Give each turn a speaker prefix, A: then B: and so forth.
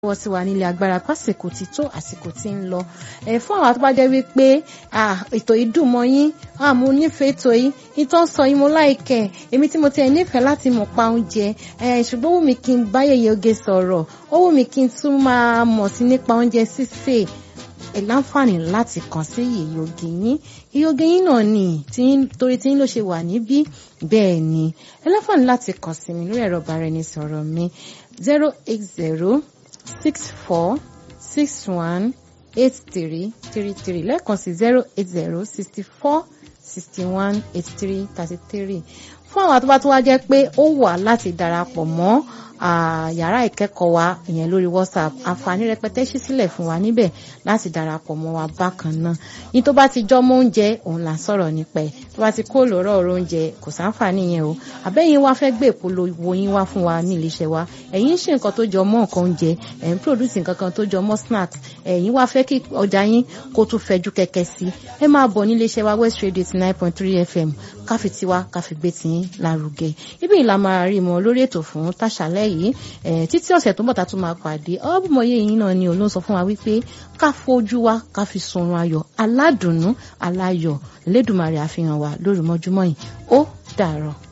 A: wọ́n sì wà nílé agbára pásìkò tí tó àsìkò tí ń lọ ẹ fún àwọn tó bá jẹ́ wípé ètò yìí dùn mọ́ yín mo nífẹ̀ẹ́ ètò yìí ìtọ́ sọ yín mo láìkẹ́ èmi tí mo ti ẹ̀ nífẹ̀ẹ́ láti mọ̀ pa oúnjẹ ṣùgbọ́n ó wù mí kí n bá Yèyé Oge sọ̀rọ̀ ó wù mí kí n tún máa mọ̀ sí nípa oúnjẹ sísè ẹ láǹfààní láti kàn sí Yèyé Oge yín Yèyé Oge yín náà ni torí tí yín ló ṣe wà níbí bẹ́ẹ̀ ni ẹ láǹfààní láti kàn sí mi lórí ẹ̀rọ ìbáraẹnisọ̀rọ̀ mi zero eight zero six four six one eight three three three lẹ́ẹ̀kan sí zero eight zero sixty four sixty one eighty three thirty three fún àwọn àtúbà tó wá jẹ́ pé ó wà láti darapọ̀ mọ́ yàrá ìkẹ́kọ̀ọ́ wa ìyẹn lórí WhatsApp àǹfààní rẹpẹtẹ ṣí sílẹ̀ fún wa níbẹ̀ láti darapọ̀ mọ́ wa bákan náà yín tó bá ti jọ́ mọ́ oúnjẹ òun là ń sọ̀rọ̀ nípa ẹ̀ tó bá ti kó lọ́rọ̀ ọ̀rọ̀ oúnjẹ kò sáǹfààní yẹn o àbẹ́yìn wá fẹ́ gbé ìpolówó yín wá fún wa ní iléeṣẹ́ wa ẹ̀yin ṣe nǹkan tó jọ mọ́ nǹkan oúnjẹ ẹ̀ ń produce nǹkan kan tó jọ mọ́ snacks ẹ̀yin wá fẹ́ kí ọjà yín kó tún fẹjú kẹ̀kẹ́ sí ẹ máa bọ̀ ní iléeṣẹ́ wa West Radio eighty nine point three FM káfi tiwa káfi gbé tiyín lárugẹ ibi ìlà máa rí mọ lórí ètò fún tàṣálẹ́ yìí títí ọ̀sẹ̀ tó ń bọ̀ tá tún máa pàdé ọ̀bùnmọ̀yé yìí náà ni òun ló sọ fún wa wípé ká fojú wa ká fi sunrun ayọ̀ aládùnnú aláyọ̀ lẹ́dùnmarè àfihàn wa lórí mọ́júmọ́ yìí ó dàárọ̀.